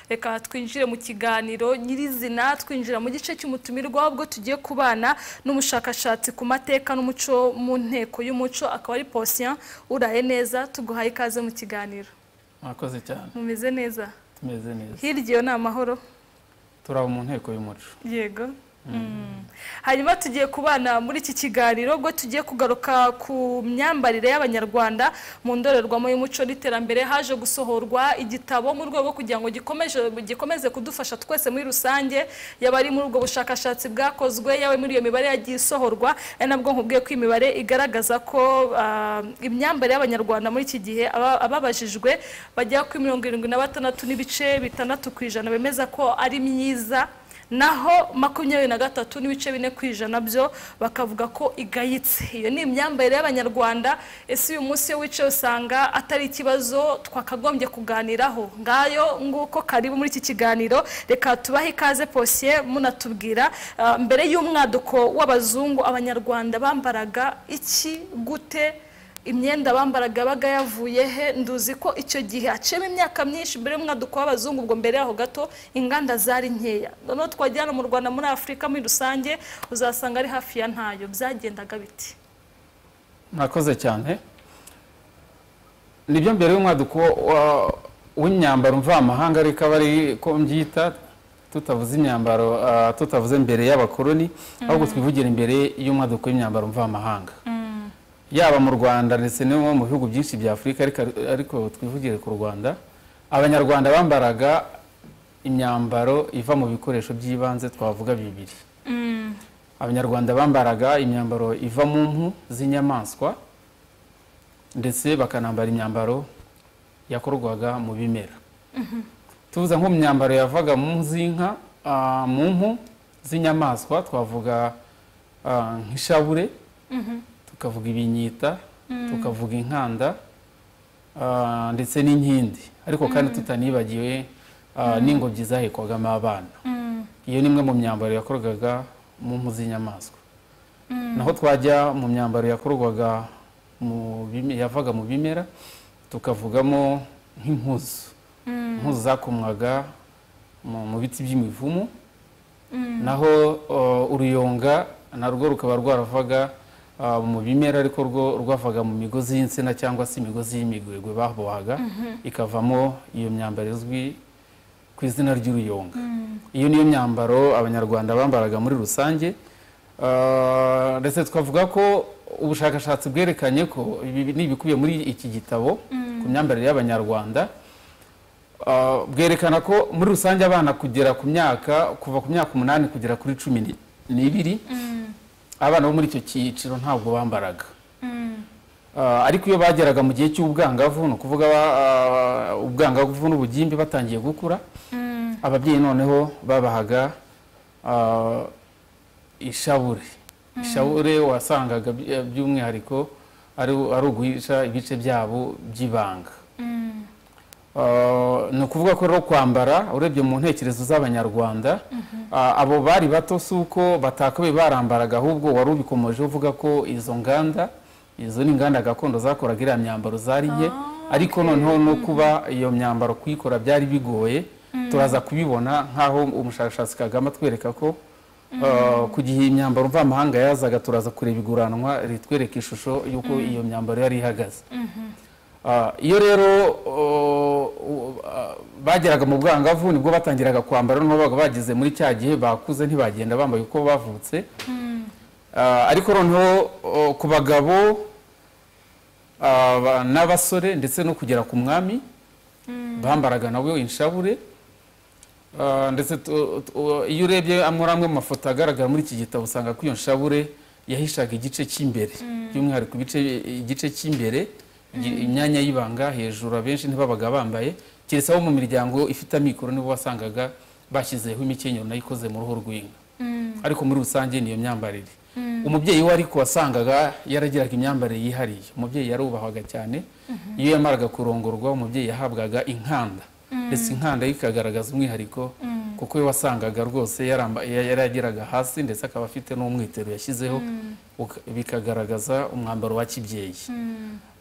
reka twinjire mu kiganiro nyirizina twinjira mu gice cy'umutumirwa ubwo tugiye kubana n'umushakashatsi ku mateka n'umuco mu nteko y'umuco akaba ari posien uraye neza tuguhaye ikaze mu kiganiro mwakoze cyane mumeze neza tumeze neza hirya iyo ni amahoro turaba mu nteko y'umuco yego hanyuma tugiye kubana muri iki kiganiro ubwo tugiye kugaruka ku myambarire y'abanyarwanda mu ndorerwamo y'umuco n'iterambere haje gusohorwa igitabo mu rwego kugira ngo gikomeje gikomeze kudufasha twese muri rusange yaba ari muri ubwo bushakashatsi bwakozwe yaba muri iyo mibare yagiye isohorwa ari nabwo nkubwiye ko imibare igaragaza ko ah, imyambarire y'abanyarwanda muri iki gihe aba- ababajijwe bagera kuri mirongo irindwi na batandatu n'ibice bitandatu ku ijana bemeza ko ari myiza naho makumyabiri na gatatu n'ibice bine ku ijana byo bakavuga ko igayitse iyo ni imyambarire y'abanyarwanda ese uyu munsi iyo wicaye usanga atari ikibazo twakagombye kuganiraho ngayo nguko karibu muri iki kiganiro reka tubahe ikaze posiye munatubwira ah, mbere y'umwaduko w'abazungu abanyarwanda bambaraga iki gute imyenda bambaraga yabaga yavuye he nduzi ko icyo gihe haciyemo imyaka myinshi mbere y'umwaduko w'abazungu ubwo mbere yaho gato inganda zari nkeya noneho twajyana mu rwanda muri afurika muri rusange uzasanga ari hafi ya ntayo byagendaga biti murakoze cyane nibyo mbere y'umwaduko wa- w'imyambaro mvamahanga ariko aba ari ko mbyita tutavuze imyambaro ah, tutavuze mbere y'abakoloni ahubwo twivugira imbere y'umwaduko w'imyambaro mvamahanga yaba mu rwanda ndetse no mu bihugu byinshi bya afurika ariko, ariko twivugire ku rwanda abanyarwanda bambaraga imyambaro iva mu bikoresho by'ibanze twavuga bibiri abanyarwanda bambaraga imyambaro iva mu mpu z'inyamaswa ndetse bakanambara imyambaro yakorwaga mu bimera tuvuze nko mu myambaro yavaga mu mpu z'inka ah, mu mpu z'inyamaswa twavuga ah, nk'ishabure tukavuga ibinyita tukavuga inkanda ah, ndetse n'inkindi ariko kandi tutanibagiwe ah, n'ingobyi zahekwagamo abana iyo ni imwe mu myambaro yakorwaga mu mpu z'inyamaswa naho twajya mu myambaro yakorwaga mu bime- yavaga mu bimera tukavugamo nk'impuzu impuzu zakomwaga mu mu biti by'imivumu naho uh, uruyonga narwo rukaba rwaravaga uh, mu bimera ariko rwo rwavaga mu migozi y'insina cyangwa se imigozi y'imigwegwe babohaga ikavamo iyo myambaro izwi ku izina ry'uruyonga iyo niyo myambaro abanyarwanda bambaraga muri rusange Ah, ndetse twavuga ko ubushakashatsi bwerekanye ko ibi ni ibikubiye muri iki gitabo ku myambarire y'abanyarwanda Ah, bwerekana ko muri rusange abana kugera ku myaka kuva ku myaka umunani kugera kuri cumi ni- n'ibiri abana bo muri icyo cyiciro ntabwo bambaraga Ah, ariko iyo bageraga mu gihe cy'ubwangavu ni ukuvuga ba- ah, ubwangavu n'ubugimbi batangiye gukura ababyeyi noneho babahaga ah, ishabure ishabure wasangaga by- by'umwihariko ari ari uguhisha ibice byabo by'ibanga Ah, ni ukuvuga ko rero kwambara urebye mu ntekerezo z'abanyarwanda ah, abo bari bato si uko batakabaye barambaraga ahubwo wari ubikomeje uvuga ko izo nganda izo ni inganda gakondo zakoraga iriya myambaro zari nke ariko noneho no kuba iyo myambaro kuyikora byari bigoye turaza kubibona nk'aho umushakashatsi kagame atwereka ko ah, ku gihe imyambaro mvamahanga yazaga turaza kureba iguranwa ritwereka ishusho y'uko iyo myambaro yari ihagaze Ah, iyo rero oh, uh, ah, bageraga mu bwangavu nibwo batangiraga kwambara noneho babaga bageze muri cya gihe bakuze ntibagenda bambaye uko bavutse Ah, ariko noneho oh, ku bagabo ah, ba- n'abasore ndetse no kugera ku mwami bambaraga nabo inshabure Ah, ndetse tu- tu- iyo urebye muri amwe mu mafoto agaragara muri iki gitabo usanga ko iyo nshabure yahishaga igice cy'imbere by'umwihariko ibice igice cy'imbere igi- imyanya y'ibanga hejuru abenshi ntibabaga bambaye keretse abo mu miryango ifite amikoro nibo wasangaga bashyizeho imikenyero nayo ikoze mu ruhu rw'inka ariko muri rusange niyo myambarire umubyeyi we ariko wasangaga yaragiraga imyambarire yihariye umubyeyi yarubahwaga cyane iyo yamaraga kurongorwa umubyeyi yahabwaga inkanda ndetse inkanda ye ikagaragaza umwihariko kuko we wasangaga rwose yaramba- ya- yarageraga hasi ndetse akaba afite n'umwitero yashyizeho uka- bikagaragaza umwambaro wa kibyeyi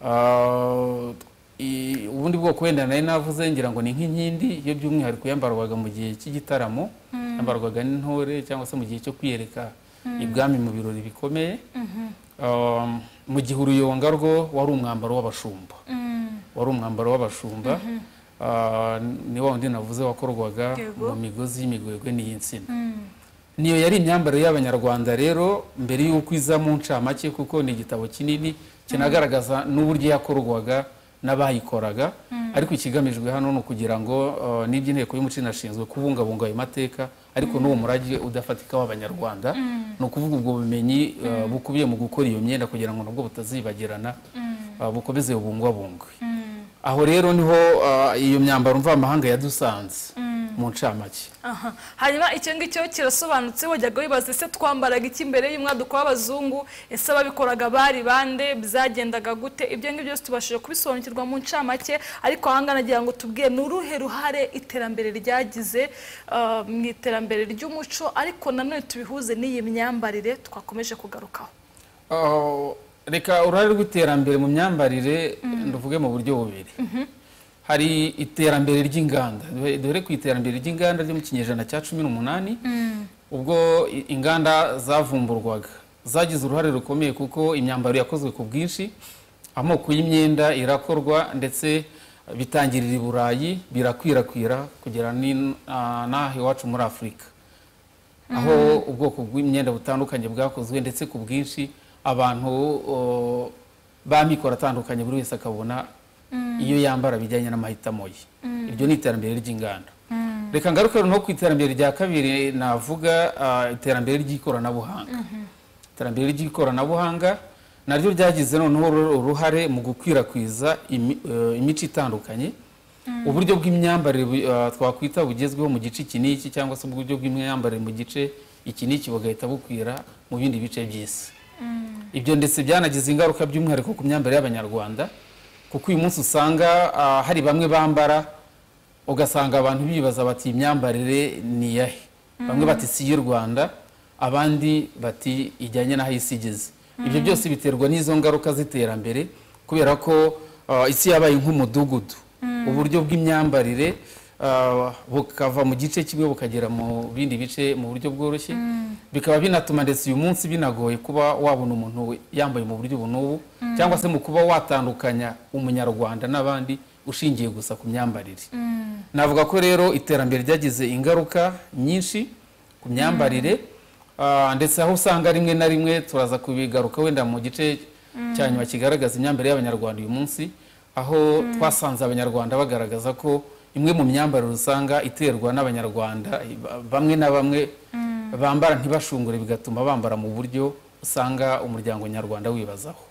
Ah, i- ubundi bwoko wenda nari navuze ngira ngo ni nk'inkindi yo by'umwihariko yambarwaga mu gihe cy'igitaramo yambarwaga n'intore cyangwa se mu gihe cyo kwiyereka ibwami mu birori bikomeye Um, mu gihe uruyonga rwo wari umwambaro w'abashumba wari umwambaro w'abashumba Ah, ni wa wundi navuze wakorwaga Yego. mu migozi y'imigwegwe n'iy'insina niyo yari imyambarire y'abanyarwanda rero mbere y'uko iza mu ncamake kuko ni igitabo kinini kinagaragaza n'uburyo yakorwaga n'abayikoraga ariko ikigamijwe hano ni ukugira ngo uh, n'ibyo inteko y'umuco inashinzwe kubungabunga ayo mateka ariko n'uwo murage udafatika w'abanyarwanda ni ukuvuga ubwo bumenyi uh, bukubiye mu gukora iyo myenda kugira ngo nabwo butazibagirana uh, bukomeze bubungwabungwe aho rero niho uh, iyo myambaro mvamahanga yadusanze mu ncamake Aha. hanyuma icyo ngicyo kirasobanutse wajyaga wibaza ese twambaraga iki mbere y'umwaduko w'abazungu ese ababikoraga bari bande byagendaga gute ibyo ngibyo byose tubashije kubisobanukirwa mu ncamake ariko ahangana nagira ngo tubwiye ni uruhe ruhare iterambere ryagize ah, mu iterambere ry'umuco ariko nanone tubihuze n'iyi myambarire twakomeje kugarukaho Oh, reka uruhare rw'iterambere mu myambarire tuvuge mu buryo bubiri hari iterambere ry'inganda Dore- dore ku iterambere ry'inganda ryo mu kinyejana cya cumi n'umunani ubwo i- inganda zavumburwaga zagize uruhare rukomeye kuko imyambaro yakozwe ku bwinshi amoko y'imyenda irakorwa ndetse bitangirira i burayi birakwirakwira kugera n'in- ah, n'aha iwacu muri afurika aho ubwoko bw'imyenda butandukanye bwakozwe ndetse ku bwinshi abantu o, b'amikoro atandukanye buri wese akabona iyo yambara bijyanye n'amahitamo ye iryo ni iterambere ry'inganda reka ngaruke noneho ku iterambere rya kabiri navuga ah, iterambere ry'ikoranabuhanga iterambere ry'ikoranabuhanga naryo ryagize noneho uru- uruhare mu gukwirakwiza imi- eh, imico itandukanye uburyo bw'imyambarire bu- ah, twakwita bugezweho mu gice iki n'iki cyangwa se uburyo bw'imyambarire mu gice iki n'iki bugahita bukwira mu bindi bice by'isi ibyo ndetse byanagize ingaruka by'umwihariko ku myambarire y'abanyarwanda kuko uyu munsi usanga ah, hari bamwe bambara ugasanga abantu bibaza bati "Iyi myambarire ni iyahe bamwe bati si iy'u rwanda abandi bati ijyanye n'aho isi igeze ibyo byose biterwa n'izo ngaruka z'iterambere kubera ko ah, isi yabaye nk'umudugudu uburyo bw'imyambarire ah, bukava mu gice kimwe bukagera mu bindi bice mu buryo bworoshye bikaba binatuma ndetse uyu munsi binagoye kuba wabona umuntu we- yambaye mu buryo ubu n'ubu cyangwa se mu kuba watandukanya umunyarwanda n'abandi ushingiye gusa ku myambarire navuga ko rero iterambere ryagize ingaruka nyinshi ku myambarire ah, ndetse aho usanga rimwe na rimwe turaza kubigaruka wenda mu gice cya nyuma kigaragaza imyambarire y'abanyarwanda uyu munsi aho twasanze abanyarwanda bagaragaza ko imwe mu myambarire usanga iterwa n'abanyarwanda ba- bamwe na bamwe bambara ntibashungure bigatuma bambara mu buryo usanga umuryango nyarwanda wibazaho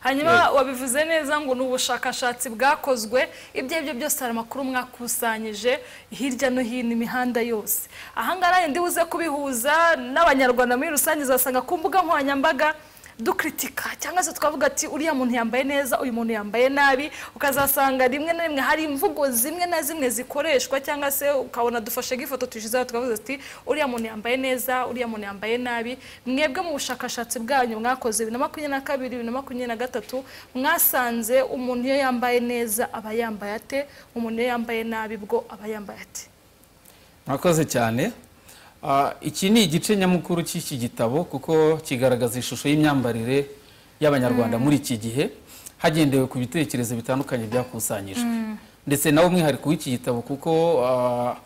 hanyuma wabivuze neza ngo ni ubushakashatsi bwakozwe ibyo ari byo byose hari amakuru mwakusanyije hirya no hino imihanda yose ahangaha nanjye ndibuze kubihuza n'abanyarwanda muri rusange uzasanga ku mbuga nkoranyambaga dukritika cyangwa se twavuga ati uriya muntu yambaye neza uyu muntu yambaye nabi ukazasanga rimwe na rimwe hari imvugo zimwe na zimwe zikoreshwa cyangwa se ukabona dufashe nk'ifoto tuyishyizeho tukavuga ati uriya muntu yambaye neza uriya muntu yambaye nabi mwebwe mu bushakashatsi bwanyu mwakoze bibiri na makumyabiri na kabiri bibiri na makumyabiri na gatatu mwasanze umuntu iyo yambaye neza aba yambaye ate umuntu iyo yambaye nabi bwo aba yambaye ate murakoze cyane Ah, iki ni igice nyamukuru cy'iki gitabo kuko kigaragaza ishusho y'imyambarire y'abanyarwanda muri iki gihe hagendewe ku bitekerezo bitandukanye byakusanyijwe ndetse nawe umwihariko w'iki gitabo kuko ah,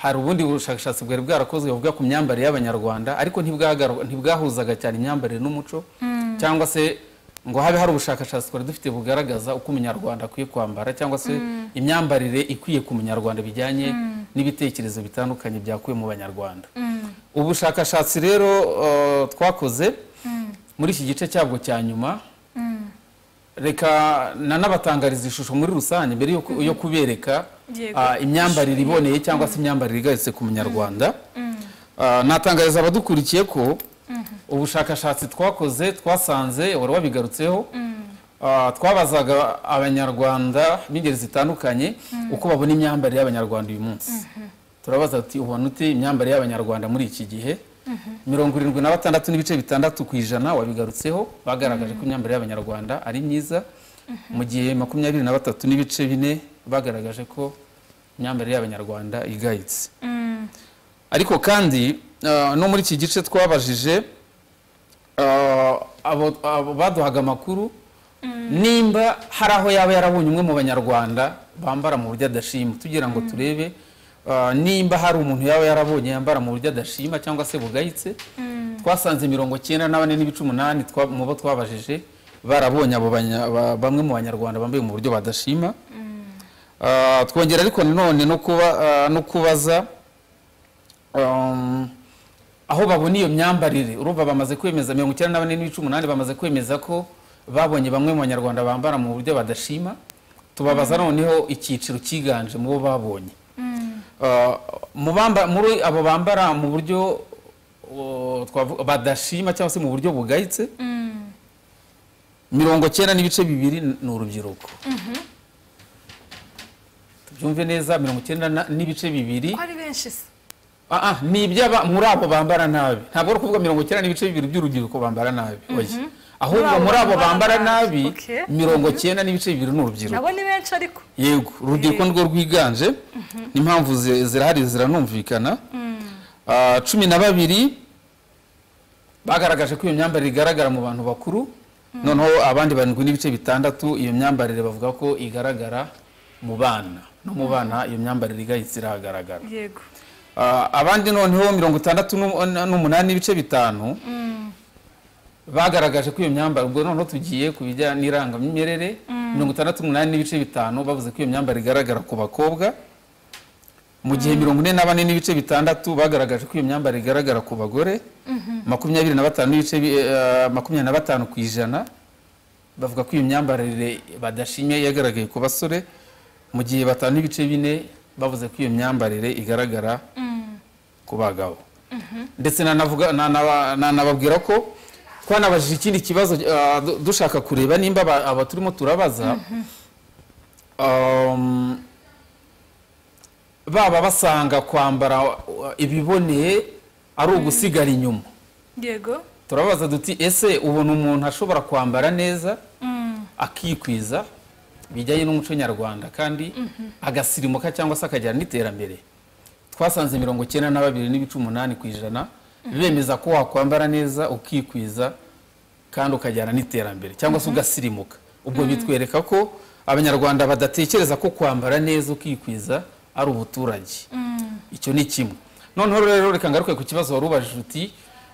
hari ubundi bushakashatsi bwari bwarakozwe buvuga ku myambarire y'abanyarwanda ariko ntibwagaru- ntibwahuzaga cyane imyambarire n'umuco cyangwa se ngo habe hari ubushakashatsi twari dufite bugaragaza uko umunyarwanda akwiye kwambara cyangwa se imyambarire ikwiye ku munyarwanda bijyanye n'ibitekerezo bitandukanye byakuwe mu banyarwanda ubushakashatsi rero uh, twakoze muri iki gice cyabwo cya nyuma reka nanabatangariza ishusho muri rusange mbere yo ku- yo kubereka Yego. ah, imyambarire iboneye cyangwa se imyambarire igarutse ku munyarwanda Ah, natangariza abadukurikiye ko ubushakashatsi twakoze twasanze wari wabigarutseho Ah, twabazaga abanyarwanda b'ingeri zitandukanye uko babona imyambarire y'abanyarwanda uyu munsi turabaza ati ubona ute imyambarire y'abanyarwanda muri iki gihe mirongo irindwi na batandatu n'ibice bitandatu ku ijana wabigarutseho bagaragaje ko imyambarire y'abanyarwanda ari myiza mu gihe makumyabiri na batatu n'ibice bine bagaragaje ko imyambarire y'abanyarwanda igayitse ariko kandi ah, no muri iki gice twabajije ah, abo- abo baduhaga amakuru nimba hari aho yaba yarabonye umwe mu banyarwanda bambara mu buryo adashima tugira ngo turebe ah, nimba hari umuntu yaba yarabonye yambara mu buryo adashima cyangwa se bugayitse twasanze mirongo icyenda na bane n'ibice umunani twa- mu bo twabajije barabonye abo banya- ba- bamwe mu banyarwanda bambaye mu buryo badashima Ah, twongera ariko nanone no kuba- ah, no kubaza um, aho babona iyo myambarire urumva bamaze kwemeza mirongo icyenda na bane n'ibice umunani bamaze kwemeza ko babonye bamwe mu banyarwanda bambara mu buryo badashima tubabaza noneho icyiciro cyiganje mu bo babonye Ah, mu bamba- muri abo bambara mu buryo oh, twavu- badashima cyangwa se mu buryo bugayitse mirongo cyenda n'ibice bibiri ni urubyiruko tubyumve neza mirongo icyenda na- n'ibice bibiri ko ari benshi se Ah, ah, ni iby'aba muri abo bambara nabi ntabwo ari ukuvuga mirongo icyenda n'ibice bibiri by'urubyiruko bambara nabi oya ahubwo muri abo bambara nabi Okay. mirongo icyenda n'ibice bibiri ni urubyiruko nabo ni benshi ariko yego urubyiruko nirwo rwiganje n'impamvu zi- zirahari ziranumvikana Ah, cumi na babiri bagaragaje ko iyo myambarire igaragara mu bantu bakuru noneho abandi barindwi n'ibice bitandatu iyo myambarire bavuga ko igaragara mu bana no mu bana iyo myambarire igahita irahagaragara yego Ah, abandi noneho mirongo itandatu n'u- n'umunani n'ibice bitanu bagaragaje ko iyo myambarire ubwo noneho tugiye ku bijyanye n'irangamimerere mirongo itandatu n'umunani n'ibice bitanu bavuze ko iyo myambarire igaragara ku bakobwa mu gihe mirongo ine na bane n'ibice bitandatu bagaragaje ko iyo myambarire igaragara ku bagore makumyabiri na batanu n'ibice bi- eh, makumyabiri na batanu ku ijana bavuga ko iyo myambarire badashimye yagaragaye ku basore mu gihe batanu n'ibice bine bavuze ko iyo myambarire igaragara ku bagabo ndetse nanavuga- nanaba- nanababwira ko twanabajije ikindi kibazo ah, du- dushaka kureba nimba aba aba turimo turabaza um, baba basanga kwambara uh, ibiboneye ari ugusigara inyuma yego turabaza duti ese ubona umuntu ashobora kwambara neza akikwiza bijyanye n'umuco nyarwanda kandi agasirimuka cyangwa se akajyana n'iterambere twasanze mirongo icyenda na babiri n'ibice umunani ku ijana bemeza ko wakwambara neza ukikwiza kandi ukajyana n'iterambere cyangwa se ugasirimuka ubwo bitwereka ko abanyarwanda badatekereza ko kwambara neza ukikwiza ari ubuturage icyo ni kimwe noneho rero reka ngaruke ku kibazo wari ubajije uti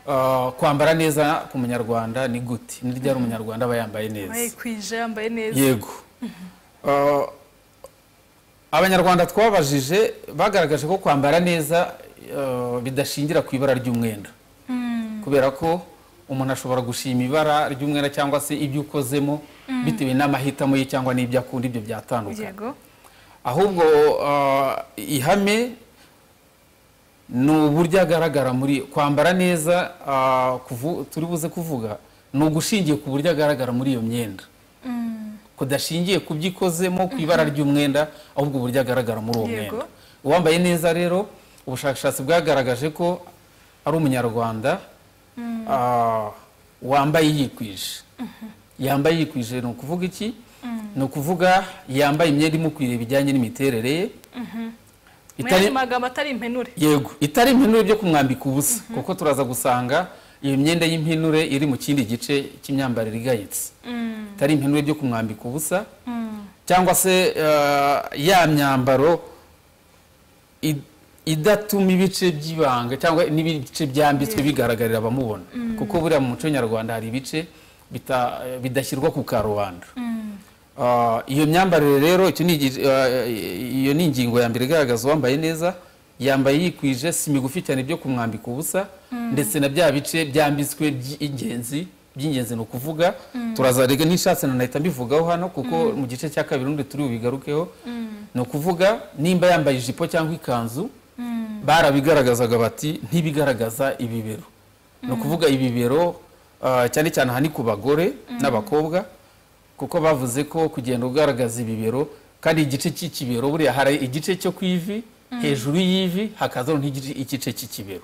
ah, kwambara neza ku munyarwanda ni gute ni ryari umunyarwanda aba yambaye neza bayikwije yambaye neza yego Ah, abanyarwanda twabajije bagaragaje ko kwambara neza ah, bidashingira ku ibara ry'umwenda kubera ko umuntu ashobora gushima ibara ry'umwenda cyangwa se ibyo ukozemo bitewe n'amahitamo ye cyangwa n'ibyo akunda ibyo byatandukanye yego ahubwo ah, ihame ni uburyo agaragara muri kwambara neza ah, kuvu- turi buze kuvuga ni ugushingiye ku buryo agaragara muri iyo myenda kudashingiye ku byo ikozemo ku ibara ry'umwenda ahubwo uburyo agaragara muri uwo Yego. mwenda uwambaye neza rero ubushakashatsi bwagaragaje ko ari umunyarwanda ah, wambaye yikwije yambaye yikwije ni ukuvuga iki ni ukuvuga yambaye imyenda imukwiriye bijyanye n'imiterere ye mu magambo atari impenure yego itari impenure byo kumwambika ubusa kuko turaza gusanga iyo myenda y'impenure iri mu kindi gice cy'imyambarire igayitse itari impenure byo kumwambika ubusa cyangwa se eh, ya myambaro i- idatuma ibice by'ibanga cyangwa n'ibice byambitswe bigaragarira abamubona kuko buriya mu muco nyarwanda hari ibice bita- bidashyirwa ku karubanda Ah, iyo myambarire rero icyo ni igi- ah, iyo ni ingingo ya mbere igaragaza uwambaye neza yambaye yikwije si migufi cyane byo kumwambika ubusa ndetse na bya bice byambitswe by'ingenzi by'ingenzi ni ukuvuga turazarega n'ishatse nanahita mbivugaho hano kuko mu gice cya kabiri undi turi bubigarukeho ni ukuvuga nimba yambaye ijipo cyangwa ikanzu barabigaragazaga bati ntibigaragaza ibibero ni ukuvuga ibibero ah, cyane cyane aha ni ku bagore n'abakobwa kuko bavuze ko kugenda ugaragaza ibibero kandi igice cy'ikibero buriya hari igice cyo ku ivi hejuru y'ivi hakazaho igice cy'ikibero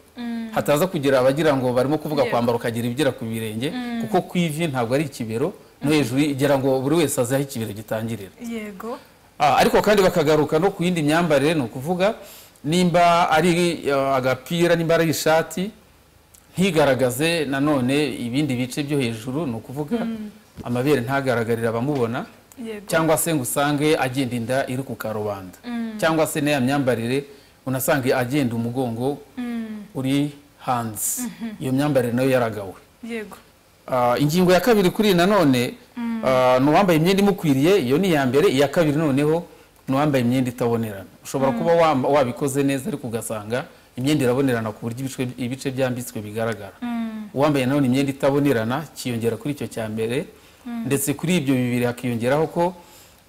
hataza kugira abagira ngo barimo kuvuga Yego. kwambara ukagira ibigera ku birenge kuko ku ivi ntabwo ari ikibero no hejuru igira ngo buri wese azi aho ikibero gitangirira yego Ah, ariko kandi bakagaruka no ku yindi myambarire ni ukuvuga nimba ari eh, agapira nimba ari ishati ntigaragaze nanone ibindi bice byo hejuru ni ukuvuga amabere ntagaragarire abamubona yego cyangwa se ngo usange agenda inda iri ku karubanda cyangwa se n'iya myambarire unasange agenda umugongo uri hanze iyo myambarire nayo yaragawe yego Ah, ingingo ya kabiri kuri iyi nanone ah, ni uwambaye imyenda imukwiriye iyo ni iya mbere iya kabiri noneho ni uwambaye imyenda itabonerana ushobora kuba wamba- wabikoze neza ariko ugasanga imyenda irabonerana ku buryo ibice- ibice byambitswe bigaragara uwambaye nanone imyenda itabonerana kiyongera kuri icyo cya mbere ndetse kuri ibyo bibiri hakiyongeraho ko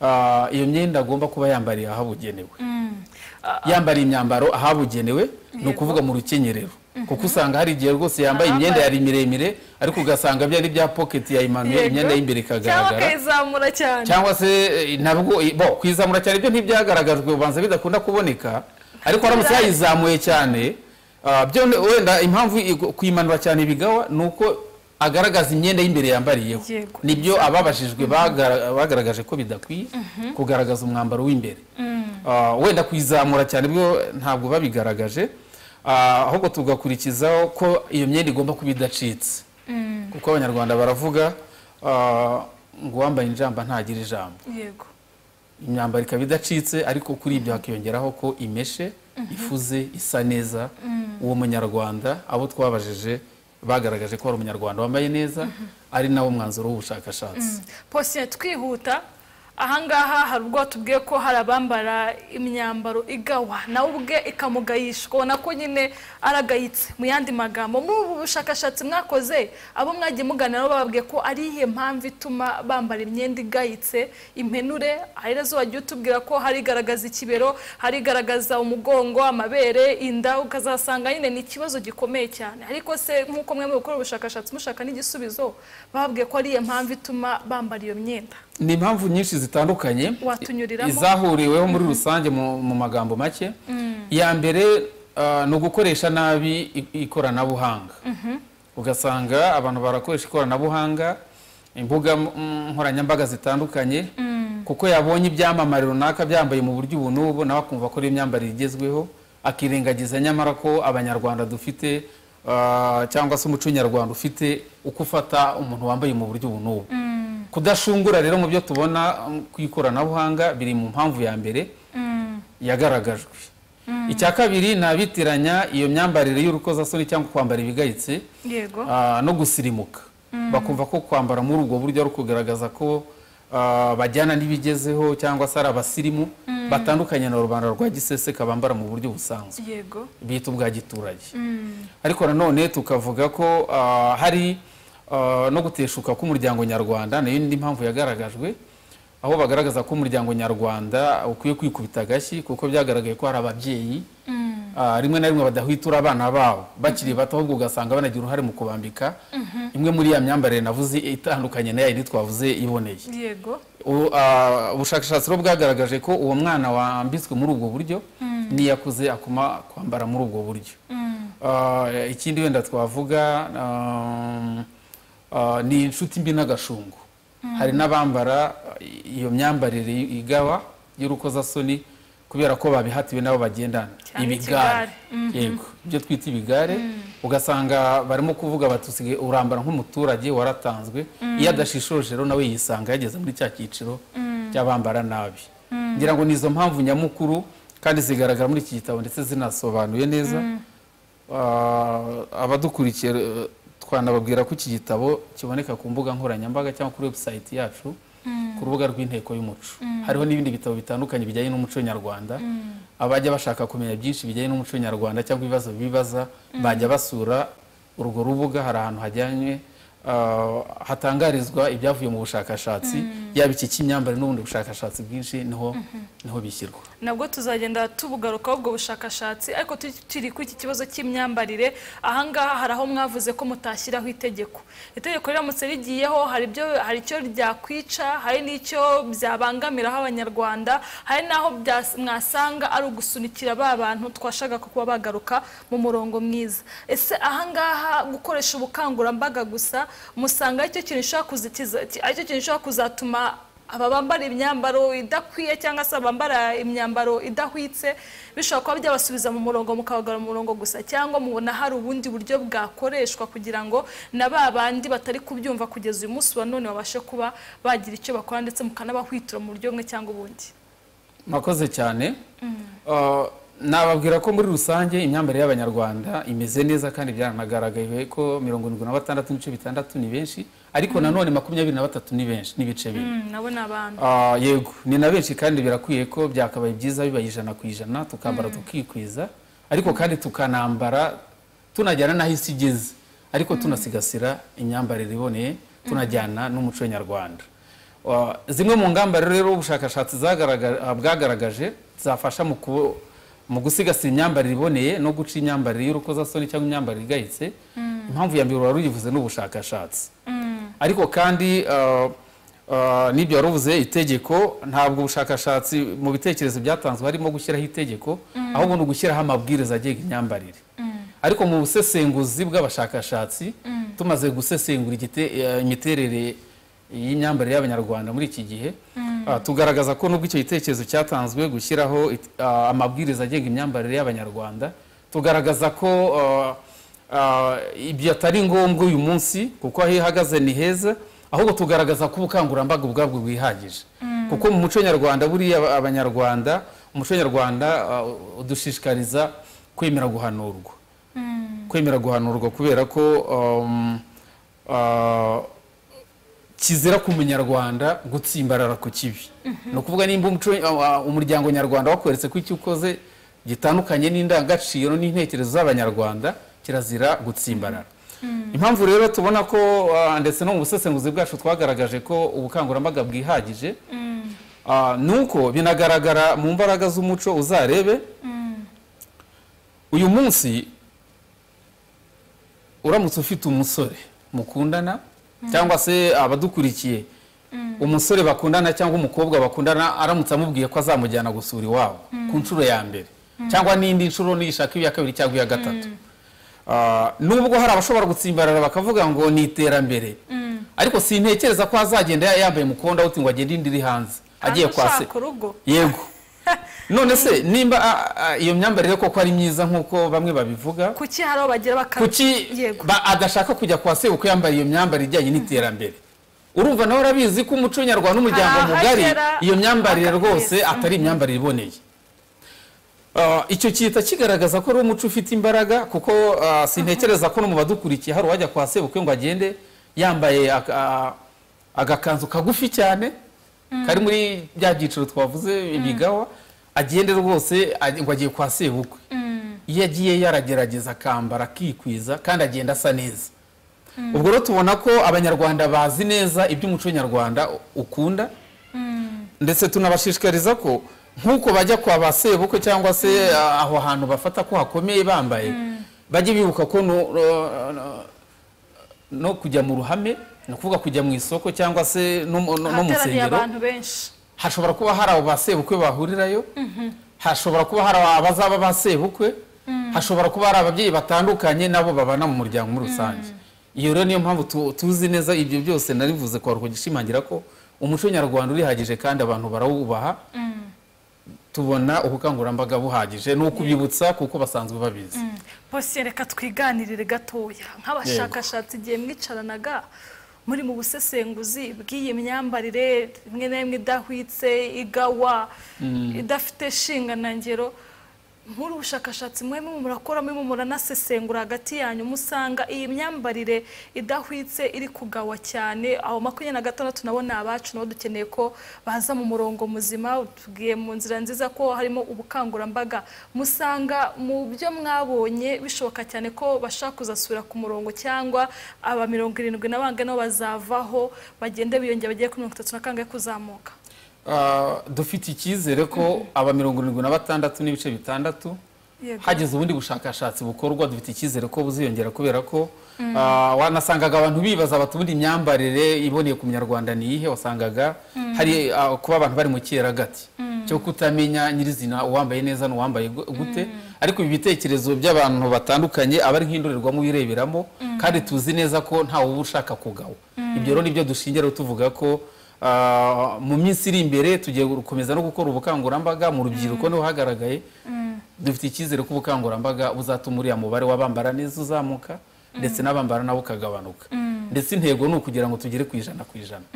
ah, iyo myenda agomba kuba yambariye ahabugenewe Mm. yambariye imyambaro ahabugenewe ni ukuvuga mu rukenyerero kuko usanga hari igihe rwose yambaye imyenda yari miremire ariko ugasanga byari bya pocket yayimanuye Yego. imyenda y'imbere cyangwa ikagaragara akayizamura cyane cyangwa se eh, ntabwo i- bo kwizamura cyane ibyo ntibyagaragajwe ubanza bidakunda kuboneka ariko haramutse Bidahari. yayizamuye cyane ah, byo ne- wenda impamvu i- kuyimanura cyane bigawa ni uko agaragaza imyenda y'imbere yambariyeho Yego. nibyo ababajijwe bagara- bagaragaje ko bidakwiye kugaragaza umwambaro w'imbere Ah, wenda kuyizamura cyane bwo ntabwo babigaragaje Ah, ahubwo tugakurikizaho ko iyo myenda igomba kuba idacitse kuko abanyarwanda baravuga ah, ngo uwambaye injamba ntagira ijambo yego imyambaro ikaba idacitse ariko kuri ibyo hakiyongeraho ko imeshe ifuze isa neza uwo munyarwanda abo twabajije bagaragaje ko ari umunyarwanda wambaye neza ari nawo mwanzuro w'ubushakashatsi posite twihuta ahangaha hari ubwo tubwiye ko hari abambara imyambaro igawa nawe ubwe ikamugayisha ukabona ko nyine aragayitse mu yandi magambo muri ubu bushakashatsi mwakoze abo mwagiye muganira nabo bababwiye ko ari iyihe mpamvu ituma bambara imyenda igayitse impenure hari nazo wagiye utubwira ko hari igaragaza ikibero hari igaragaza umugongo amabere inda ukazasanga nyine ni ikibazo gikomeye cyane ariko se nk'uko mwe gukora ubushakashatsi mushaka n'igisubizo bababwiye ko ari iyo mpamvu ituma bambara iyo myenda ni impamvu nyinshi zitandukanye Watunyuriramo? izahuriweho muri rusange mu mu magambo make iya mbere ah, ni ugukoresha nabi i- ikoranabuhanga ugasanga abantu barakoresha ikoranabuhanga imbuga mm, nkoranyambaga zitandukanye kuko yabonye ibyamamare runaka byambaye mu buryo ubu n'ubu nawe akumva ko ari imyambarire igezweho akirengagiza nyamara ko abanyarwanda dufite ah, cyangwa se umuco nyarwanda ufite uko ufata umuntu wambaye mu buryo ubu n'ubu kudashungura rero mu byo tubona um, ku ikoranabuhanga biri mu mpamvu ya mbere yagaragajwe icya kabiri ni abitiranya iyo myambarire y'urukozasoni cyangwa kwambara ibigayitse yego ah, no gusirimuka bakumva ko kwambara muri ubwo buryo ari ukugaragaza ko ah, bajyana n'ibigezeho cyangwa se ari abasirimu batandukanye na rubanda rwa giseseka bambara mu buryo busanzwe yego bita ubwa giturage ariko nanone tukavuga ko ah, hari ah, no guteshuka k'umuryango nyarwanda nayo ni mpamvu yagaragajwe aho bagaragaza ko umuryango nyarwanda ukwiye kwikubita agashyi kuko byagaragaye ko hari ababyeyi ah, rimwe na rimwe badahwitura abana babo bakiri bato ahubwo ugasanga banagira uruhare mu kubambika imwe muri ya myambarire navuze itandukanye na ya yindi twavuze iboneye yego U- ah, ubushakashatsi rero bwagaragaje ko uwo mwana wambitswe muri ubwo buryo n'iyakuze akoma kwambara muri ubwo buryo Ah, ikindi wenda twavuga um, ah, ni inshuti mbi n'agashungu hari n'abambara i- iyo myambarire i- igawa y'urukozasoni kubera ko babihatiwe n'abo bagendana Cyane ikigare. yego ibyo twita ibigare ugasanga barimo kuvuga bati "Usigaye urambara nk'umuturage waratanzwe iyo adashishoje rero nawe yisanga yageze muri cya cyiciro cy'abambara nabi ngira ngo ni izo mpamvu nyamukuru kandi zigaragara muri iki gitabo ndetse zinasobanuye neza Ah, abadukurikiye eh, twanababwira ko iki gitabo kiboneka ku mbuga nkoranyambaga cyangwa kuri website yacu ku rubuga rw'inteko y'umuco hariho n'ibindi bitabo bitandukanye bijyanye n'umuco nyarwanda abajya bashaka kumenya byinshi bijyanye n'umuco nyarwanda cyangwa ibibazo bibaza bajya basura urwo rubuga hari ahantu hajyanywe ah, hatangarizwa ibyavuye mu bushakashatsi yaba iki cy'imyambarire n'ubundi bushakashatsi bwinshi niho niho bishyirwa nabwo tuzagenda tubugarukaho ubwo bushakashatsi ariko turi kuri iki kibazo cy'imyambarire ahangaha hari aho mwavuze ko mutashyiraho itegeko itegeko riramutse rigiyeho hari ibyo hari icyo ryakwica hari n'icyo byabangamiraho abanyarwanda hari n'aho bya- mwasanga ari ugusunikira ba bantu twashakaga kuba bagaruka mu murongo mwiza ese ahangaha gukoresha ubukangurambaga gusa musanga aricyo kintu gishobora kuzitiza aricyo kintu gishobora kuzatuma aba bambara imyambaro idakwiye cyangwa se bambara imyambaro idahwitse bishobora kuba byabasubiza mu murongo mukabagarura mu murongo gusa cyangwa mubona hari ubundi buryo bwakoreshwa kugira ngo na ba bandi batari kubyumva kugeza uyu munsi wa none babashe kuba bagira icyo bakora ndetse mukanabahwitura mu buryo bumwe cyangwa ubundi mwakoze cyane Uh, nababwira ko muri rusange imyambarire y'abanyarwanda imeze neza kandi byaranagaragaye ko mirongo irindwi na batandatu n'ibice bitandatu ni benshi ariko nanone makumyabiri na batatu ni benshi n'ibice bine Mm, nabo ni abantu Ah, yego ni na benshi kandi birakwiye ko byakabaye byiza bibaye ijana ku ijana tukambara tukikwiza ariko kandi tukanambara tunajyana n'aho isi igeze ariko tunasigasira imyambarire iboneye tunajyana n'umuco nyarwanda Ah, zimwe mu ngamba rero ubushakashatsi zagaragaje- bwagaragaje zafasha mu ku- mu gusigasira imyambarire iboneye no guca imyambarire y'urukozasoni cyangwa imyambarire igayitse impamvu ya mbere wari uyivuze ni ubushakashatsi ariko kandi uh, uh, n'ibyo wari uvuze itegeko ntabwo ubushakashatsi mu bitekerezo byatanzwe harimo gushyiraho itegeko ahubwo ni ugushyiraho amabwiriza agenga imyambarire ariko mu busesenguzi bw'abashakashatsi tumaze gusesengura igite- eh, imiterere y'imyambarire y'abanyarwanda muri iki gihe ah, tugaragaza ko nubwo icyo gitekerezo cyatanzwe gushyiraho it- ah, amabwiriza agenga imyambarire y'abanyarwanda tugaragaza ko ah, Ah, ibyo atari ngombwa uyu munsi kuko aho ihagaze ni heza ahubwo tugaragaza ko ubukangurambaga ubwabwo bwihagije kuko mu muco nyarwanda buriya aba- abanyarwanda umuco nyarwanda ah, udushishikariza kwemera guhanurwa kwemera guhanurwa kubera ko um, ah, kizira ku munyarwanda gutsimbarara ku kibi ni ukuvuga nimba umuco- uh, umuryango nyarwanda wakweretse ko icyo ukoze gitandukanye n'indangagaciro n'intekerezo z'abanyarwanda kirazira gutsimbarara impamvu rero tubona ko uh, ndetse no mu busesenguzi bwacu twagaragaje ko ubukangurambaga bwihagije uh, ni uko binagaragara mu mbaraga z'umuco uzarebe uyu munsi uramutse ufite umusore mukundana cyangwa se abadukurikiye umusore bakundana cyangwa umukobwa bakundana aramutse amubwiye ko azamujyana gusura iwabo ku nshuro ya mbere cyangwa n'indi nshuro niyishaka iya kabiri cyangwa iya gatatu Ah, nubwo hari abashobora gutsimbarara bakavuga ngo ni iterambere ariko sintekereza ko azagenda yambaye mukonda uti ngo agende indi iri hanze agiye kwa se ushaka urugo yego none se nimba ah, ah, iyo myambarire koko ari myiza nk'uko bamwe babivuga kuki hari aho bagera baka kuki yego ba- adashaka kujya kwa se kuko yambaye iyo myambarire ijyanye n'iterambere urumva nawe urabizi ko umuco nyarwanda n'umuryango Hari mugari ahagera iyo myambarire akabyiza. rwose atari imyambarire iboneye Ah, icyo cyita kigaragaza ko ari umuco ufite imbaraga kuko ah, sintekereza ko no mu badukurikiye hari uwajya kwa sebukwe ngo agende yambaye aka- ah, agakanzu kagufi cyane kari muri bya byiciro twavuze ibigawa agende rwose aj- ngo agiye kwa sebukwe iyo agiye yaragerageza akambara akikwiza kandi agenda asa neza ubwo rero tubona ko abanyarwanda bazi neza iby'umuco nyarwanda ukunda ndetse tunabashishikariza ko nk'uko bajya kwa ba sebukwe cyangwa se ah, aho hantu bafata ko hakomeye bambaye bajye bibuka ko no, no- no- no kujya mu ruhame ni ukuvuga kujya mu isoko cyangwa se no, mu- no, no mu hateraniye nsengero abantu benshi hashobora kuba hari abo ba sebukwe bahurirayo hashobora kuba hari abazaba ba sebukwe hashobora kuba hari ababyeyi batandukanye nabo babana mu muryango muri rusange iyo rero niyo mpamvu tu- tuzi neza ibyo byose narivuze kwa rugishimangira ko umuco nyarwanda urihagije kandi abantu barawubaha tubona ubukangurambaga buhagije ni ukubibutsa kuko basanzwe babizi bose reka twiganirire gatoya nk'abashakashatsi igihe mwicaranaga muri mu busesenguzi bw'iyi myambarire rimwe na rimwe idahwitse igawa idafite shinganangero muri ubushakashatsi mwe mwe murakora mwe mwe muranasesengura hagati yanyu musanga iyi myambarire idahwitse iri kugawa cyane aho makumyabiri na gatandatu nabo ni abacu nabo dukeneye ko baza mu murongo muzima tubwiye mu nzira nziza ko harimo ubukangurambaga musanga mu byo mwabonye bishoboka cyane ko bashaka kuzasubira ku murongo cyangwa aba mirongo irindwi na bangahe nabo bazavaho bagende biyongera bagere kuri mirongo itatu na kangahe kuzamuka Ah, dufite icyizere ko aba mirongo irindwi na batandatu n'ibice bitandatu Yego. hageze ubundi bushakashatsi bukorwa dufite icyizere ko buziyongera kubera ko ah, wanasangaga abantu bibaza bati ubundi imyambarire iboneye ku munyarwanda ni iyihe wasangaga hari ah, kuba abantu bari mu gati cyo kutamenya nyirizina uwambaye neza n'uwambaye gu- gute ariko ibi bitekerezo by'abantu batandukanye aba ari nk'indorerwamo wireberamo kandi tuzi neza ko ntawe uba ushaka kugawa ibyo rero nibyo dushingiraho tuvuga ko ah, mu minsi iri imbere tugiye gukomeza no gukora ubukangurambaga mu rubyiruko niho hagaragaye dufite icyizere ko ubukangurambaga buzatuma uriya mubare w'abambara neza uzamuka ndetse n'abambara nawe ukagabanuka ndetse intego ni ukugira ngo tugere ku ijana ku ijana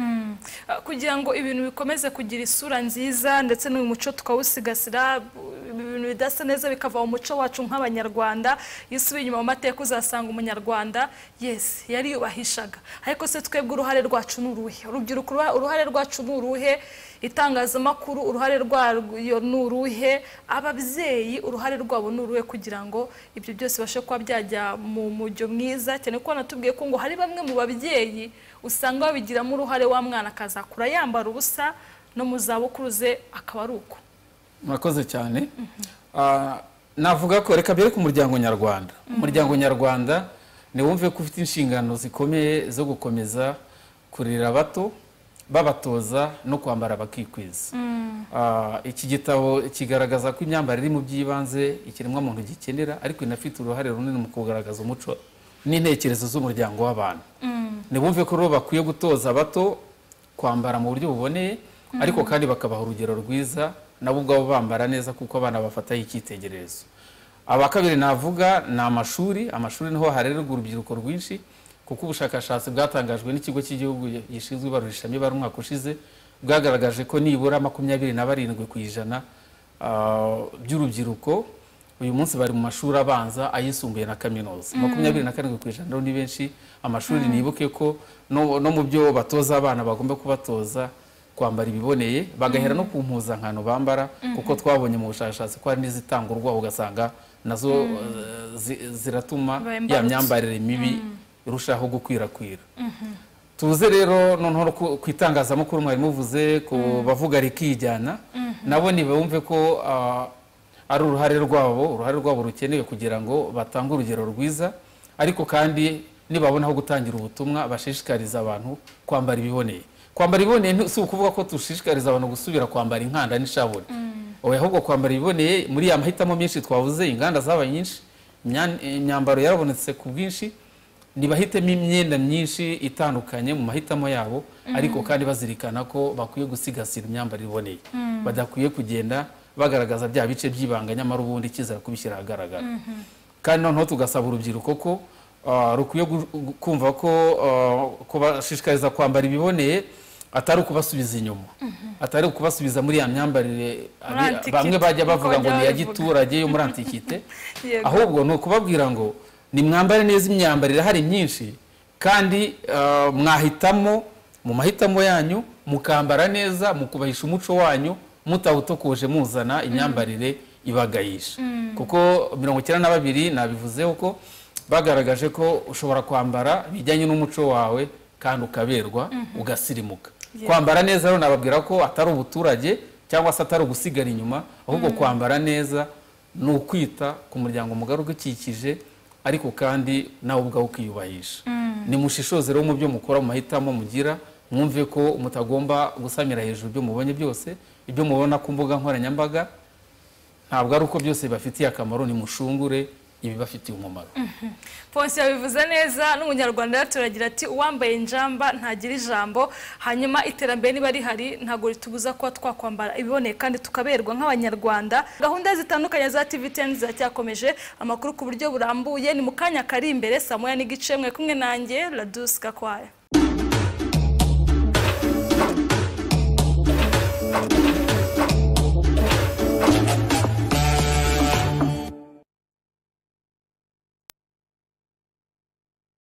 Ah, kugira ngo ibintu bikomeze kugira isura nziza ndetse n'uyu muco tukawusigasira bu- ibintu bidasa neza bikava mu muco wacu nk'abanyarwanda iyo usubiye inyuma mu mateka uzasanga umunyarwanda yes yariyubahishaga ariko se twebwe uruhare rwacu ni uruhe urubyiruko uruha- uruhare rwacu ni uruhe itangazamakuru uruhare rwayo ni uruhe ababyeyi uruhare rwabo ni uruhe kugira ngo ibyo byose bibashe kuba byajya mu mujyo mwiza cyane ko natubwiye ko ngo hari bamwe mu babyeyi usanga babigiramo uruhare wa mwana akazakura yambara ubusa no mu zabukuru ze akaba ari uko murakoze cyane Ah, navuga ko reka mbere ku muryango nyarwanda umuryango nyarwanda niwumve ko ufite inshingano zikomeye zo gukomeza kurera abato babatoza no kwambara bakikwiza Ah, iki gitabo kigaragaza ko imyambarire iri mu by'ibanze ikiremwamuntu gikenera ariko inafite uruhare runini mu kugaragaza umuco n'intekerezo z'umuryango w'abantu ntibumve ko rero bakwiye gutoza abato kwambara mu buryo buboneye ariko kandi bakabaha urugero rwiza nabo ubwabo bambara neza kuko abana bafataho icyitegererezo aba kabiri navuga ni amashuri amashuri niho harererwa urubyiruko rwinshi kuko ubushakashatsi bwatangajwe n'ikigo cy'igihugu gishinzwe ibarurishamibare bari umwaka ushize bwagaragaje ko nibura makumyabiri na barindwi ku ijana ah, by'urubyiruko uyu munsi bari mu mashuri abanza ayisumbuye na kaminuza makumyabiri na karindwi ku ijana rero ni benshi amashuri nibuke ko no no mu byo batoza abana bagomba kubatoza kwambara ibiboneye bagahera no ku mpuzankano bambara kuko twabonye mu bushakashatsi ko hari n'izitanga urwaho ugasanga nazo eh, zi- ziratuma Ba ya imbarutso. myambarire mibi irushaho gukwirakwira tuze rero noneho ku- ku itangazamakuru mwari muvuze ku bavuga rikijyana nabo ntibumve ko ah, ari uruhare rwabo uruhare rwabo rukenewe kugira ngo batange urugero rwiza ariko kandi nibabona aho gutangira ubutumwa bashishikariza abantu kwambara ibiboneye kwambara ibiboneye nti- si ukuvuga ko dushishikariza abantu gusubira kwambara inkanda n'ishabure oya ahubwo kwambara ibiboneye muri ya mahitamo menshi twavuze inganda zabaye nyinshi imya- imyambaro yarabonetse ku bwinshi ntibahitemo imyenda myinshi itandukanye mu mahitamo yabo ariko kandi bazirikana ko bakwiye gusigasira imyambarire iboneye badakwiye kugenda bagaragaza bya bice by'ibanga nyamara ubundi kiza kubishyira ahagaragara kandi noneho tugasaba urubyiruko ko ah, rukwiye gu- gu- kumva ko ah, kubashishikariza kwambara ibiboneye atari ukubasubiza inyuma atari ukubasubiza muri ya myambarire Muri abi- antiquite, bamwe bajya niko bavuga ngo bajya ni iya babivuga." giturage yo muri antikite Yego. ahubwo ni ukubabwira ngo nimwambare neza imyambarire hari myinshi kandi ah, mwahitamo mu mahitamo yanyu mukambara neza mukubahisha umuco wanyu mutawutokoje muzana imyambarire ibagayisha kuko mirongo icyenda na babiri nabivuzeho ko bagaragaje ko ushobora kwambara bijyanye n'umuco wawe kandi ukaberwa ugasirimuka kwambara neza rero nababwira ko atari ubuturage cyangwa se atari ugusigara inyuma ahubwo kwambara neza ni ukwita ku muryango mugari ugukikije ariko kandi nawe ubwawe ukiyubahisha nimushishoze rero mu byo mukora mu mahitamo mugira mwumve ko mutagomba gusamira hejuru ibyo mubonye byose ibyo mubona ku mbuga nkoranyambaga ntabwo ari uko byose bibafitiye akamaro nimushungure ibibafitiye umumaro Ponsi yabivuze neza n'umunyarwanda yaturagira ati uwambaye njamba ntagira ijambo hanyuma iterambere niba rihari ntabwo ritubuza kuba twakwambara ibiboneye kandi tukaberwa nk'abanyarwanda gahunda zitandukanye za TVTN ziracyakomeje amakuru ku buryo burambuye ni mu kanya kari imbere saa moya n'igice mwe kumwe nanjye Laduce Gakwaya